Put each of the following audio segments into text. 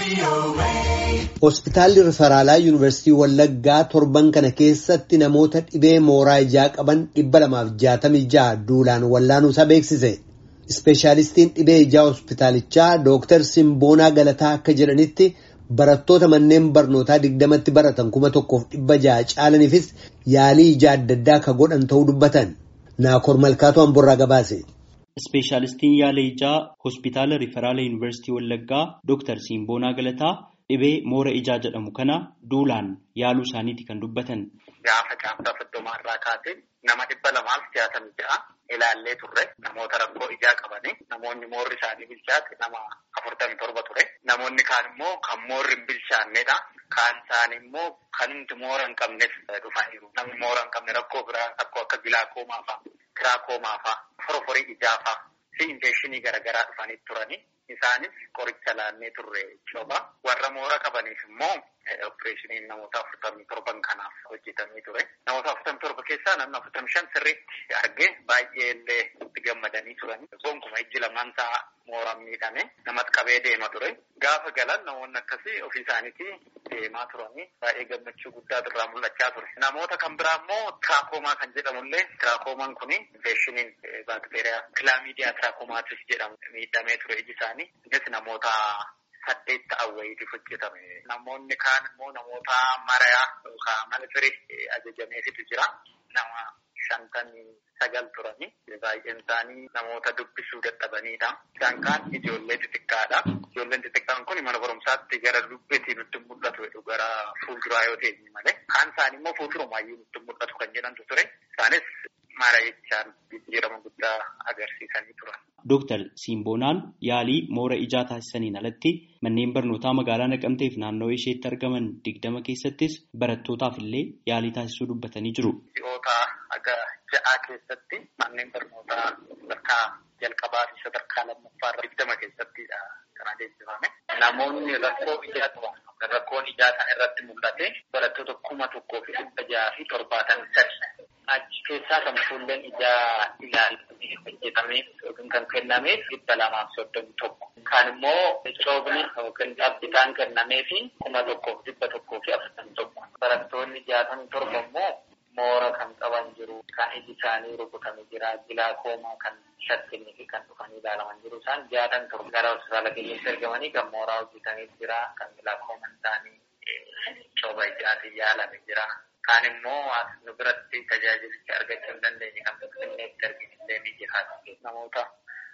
Hospitaalli Rifaraalaa Yuunivarsiitii Wallaggaa torban kana keessatti namoota dhibee mooraa ijaa qaban dhibba lamaaf jaatamii ja'a duulaan wallaanuusaa beeksise. Ispeeshaalistiin dhibee ijaa hospitaalichaa Dooktar Simboonaa Galataa akka jedhanitti barattoota manneen barnootaa digdamatti baratan kuma tokkoof dhibba ja'a caalaniifis yaalii ijaa adda addaa akka godhan ta'uu dubbatan. Naakoor Malkaatu Amborraa gabaase. Ispeeshaalistiin yaala ijaa hospitaala Riiferaala Yuunivarsiitii Wallaggaa Dooktar Simboonaa Galataa dhibee moora ijaa jedhamu kana duulaan yaaluu isaaniiti kan dubbatan. Gaafa caamsaa soddomaa irraa kaasee nama dhibba lamaaf jaatamii ja'a ilaallee turre namoota rakkoo ijaa qabanii namoonni moorri isaanii bilchaate nama afurtamii torba ture. Namoonni kaan immoo kan moorri hin bilchaannedha. Kaan isaanii immoo kan hundi moora hin qabnes dhufaniiru. Namni moora hin qabne rakkoo biraa rakkoo akka gilaakoomaa fa'a, tiraakkoomaa fa'a, foroforii ijaa fa'a fi infekshinii garaagaraa dhufanii turanii. Isaanis qoricha laannee turre coba. Warra moora qabaniif immoo opereeshiniin namoota afurtamii torban kanaaf hojjetamee ture. Namoota afurtamii torba keessaa namni afurtamii shan sirriitti argee baay'ee illee itti gammadanii turan. Gonkumaa ijji lamaan isaa mooraan miidhame namatti qabee deema ture. Gaafa galan namoonni akkasii ofii isaaniitii deemaa turanii baay'ee gammachuu guddaa irraa mul'achaa ture. Namoota kan biraa immoo tiraakkoomaa kan jedhamullee tiraakkoomaan kun infeeshiniin baakteeriyaa kilaamiidiyaa tiraakkoomaatiis jedhamu miidhamee ture iji isaanii. Innis namoota saddeet ta'an wayiitiif hojjetame. Namoonni kaan immoo namoota marayaa yookaan malfirii ajajameefitu jira. Nama shantamii sagal turani. Baay'een isaanii namoota dubbisuu dadhabanidha. Isaan kaan ijoollee xixiqqaadha. Ijoolleen xixiqqaan kun mana barumsaatti gara dubbiitii nutti mul'atu jedhu gara fuulduraa yoo ta'e malee. Kaan isaanii immoo fuuldurumaayyuu nutti mul'atu kan jedhamtu ture. Isaanis mara jechaan jijjiirama guddaa agarsiisanii turan. Dooktar Simboonaan yaalii moora ijaa taasisaniin alatti manneen barnootaa magaalaa Naqamteef naannawaa isheetti argaman digdama keessattis barattootaaf illee yaalii taasisuu dubbatanii jiru. Ji'oota aga ja'aa keessatti manneen barnootaa sadarkaa jalqabaa fi sadarkaa lammaffaa digdama keessattidha kan adeemsifame. Namoonni rakkoo ijaa qaban rakkoon ijaa kana irratti mul'ate barattoota kuma tokkoo fi dhibba ja'aa fi torbaatamii sadi. Achi keessaa kan fuulleen ijaa ilaalamee hojjetamee yookiin kan kennameef dhibba lamaaf soddomii tokko. Kan immoo coobni yookiin dhaabbitaan kennamee fi kuma tokkoof dhibba tokkoo fi afurtamii tokko. Barattoonni jaatamii torba immoo moora kan qaban jiru. Kan iji isaanii rukutamee jira. Gilaakoomaa kan shakkinii fi kan dhufanii ilaalaman jiru. Isaan jaatamii torba gara hospitaala keenyatti argamanii kan mooraa hojjetamee jira. Kan gilaakoomaan isaanii cooba ijaatiin yaalame jira. Kaan immoo nu biratti tajaajilicha argachuu hin dandeenye kan finfinneetti arginillee ni jiraatu. Namoota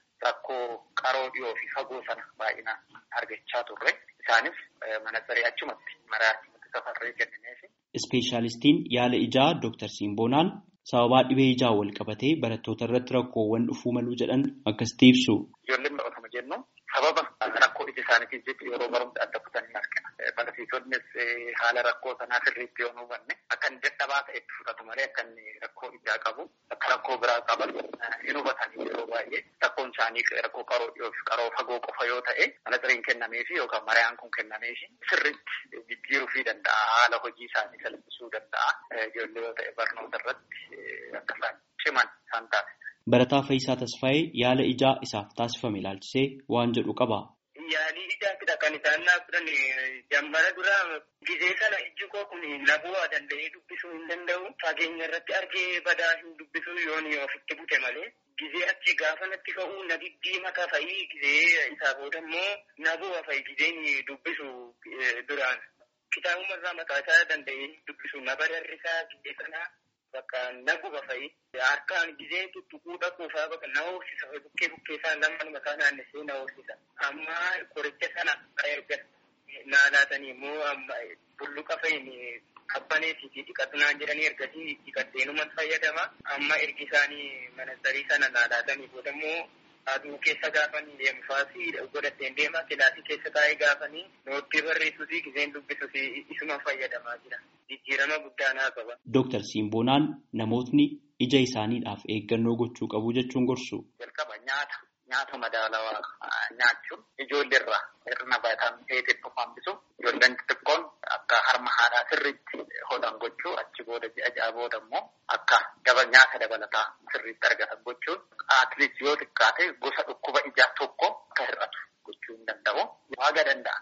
rakkoo qaroo dhiyoo fi fagoo sana baay'inaan argachaa turre. Isaanis mana saree achumatti maraa achumatti safarree kennineefi. Ispeeshaalistiin yaala ijaa Dooktar Simboonaan sababaa dhibee ijaa wal qabatee barattoota irratti rakkoowwan dhufuu maluu jedhan akkasitti ibsu. Ijoolleen baratama jennu sababa rakkoo ija isaaniitiif jecha yeroo barumsa adda kutanii argina. Barsiisonnis haala rakkoo sanaa sirriitti yoo hubanne akka inni dadhabaa ta'etti fudhatu malee akka inni rakkoo ijaa qabu akka rakkoo biraa qaban hin hubatanii yeroo baay'ee rakkoon isaanii rakkoo qaroo dhiyoo fi qaroo fagoo qofa yoo ta'e mana sireen kennameefi yookaan mariyaan kun kennameefi sirriitti jijjiiruu fi danda'a haala hojii isaanii salphisuu danda'a ijoollee yoo ta'e barnoota irratti akka isaan ciman isaan taasisa. Barataa Faayisaa Tasfaayee yaala ijaa isaaf taasifame ilaalchisee waan jedhu qaba. Yaalii ijaatidha kan isaan naaf fudhan jammara dura gizee sana ijji koo kun nabuu danda'ee dubbisuu hin danda'u. Fageenya irratti argee badaa hin dubbisu yoon ofitti bute malee. Gizee achi gaafa natti ka'u na diddiimata fa'ii gizee isaa booda immoo nabuu fa'i gizeen dubbisu duraan. Kitaabuma irraa mataa isaa danda'ee dubbisu na bararrisaa gizee sanaa. Bakka naguba fa'i harkaan gizee tuttuquu dhaquufaa bakka na hoosisa bukkee bukkee isaa lamaan mataa naannessee na hoosisa. Amma qoricha sana erga naa laatanii immoo bulluqa fa'iin qabbaneetii fi dhiqatunaan jedhanii ergasii dhiqatteenuman fayyadama. Amma ergi isaanii manasarii sana naa laatanii booda immoo aduu keessa gaafanii deemfaasii godhatteen deema kilaasii keessa taa'ee gaafanii nootti barreessuu fi gizeen dubbisuu fi isuma fayyadamaa jira. Jijjiirama guddaa naa qaba. Dooktar Simboonaan namootni ija isaaniidhaaf eeggannoo gochuu qabu jechuun gorsu. Jalqaba nyaata nyaata madaalawaa nyaachuun ijoollee irraa hir'ina vaayitaamin A xiqqoo hambisu ijoolleen xixiqqoon akka harma haadhaa sirriitti hodhan gochuu achi booda ji'a ja'a booda immoo akka daba nyaata dabalataa sirriitti argatan gochuun atleet yoo xiqqaate gosa dhukkuba ijaa tokko akka hir'atu gochuu hin danda'u. Waaga danda'ametti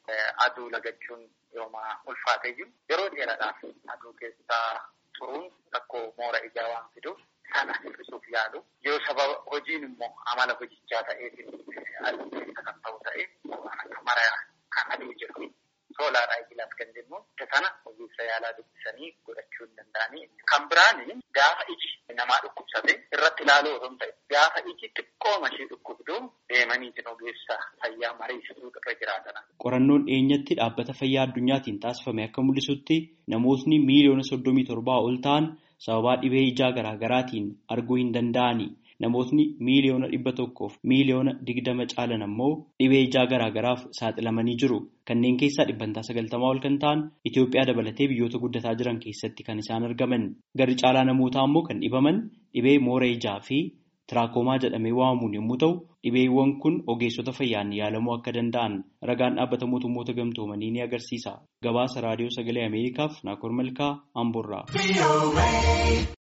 aduu lagachuun yooma ulfaatee jiru yeroo dheeraadhaaf aduu keessaa turuun rakkoo moora ijaa waan fiduuf sana hir'isuuf yaalu yoo sababa hojiin immoo amala hojichaa ta'eef aduu keessa kan ta'u ta'e waan akka maraa kan aduu jiru soolaaraa ijilaaf kan jennu sana ogeessa yaalaa dubbisanii godhachuu hin danda'anii kan biraani gaafa iji namaa dhukkubsate irratti ilaaluu osoo hin ta'e gaafa iji xiqqoo mashii dhukkubduu deemaniitiin ogeessa fayyaa mariisisuu irra jiraatan. Qorannoon dhiyeenyatti dhaabbata fayyaa addunyaatiin taasifame akka mul'isutti namootni miiliyoona soddomii torbaa ol ta'an sababaa dhibee ijaa garaa garaatiin arguu hin danda'ani. Namootni miiliyoona dhibba tokkoof miiliyoona digdama caalan ammoo dhibee ijaa garaa garaaf saaxilamanii jiru. Kanneen keessaa dhibbantaa sagaltamaa ol kan ta'an Itoophiyaa dabalatee biyyoota guddataa jiran keessatti kan isaan argaman. Garri caalaa namootaa ammoo kan dhibaman dhibee moora ijaa fi tiraakomaa jedhamee waamamuun yommuu ta'u, dhibeewwan kun ogeessota fayyaan yaalamuu akka danda'an ragaan dhaabbata mootummoota gamtoomanii ni agarsiisa. Gabaasa raadiyoo sagalee Ameerikaaf Naakoor Malkaa Amboorraa.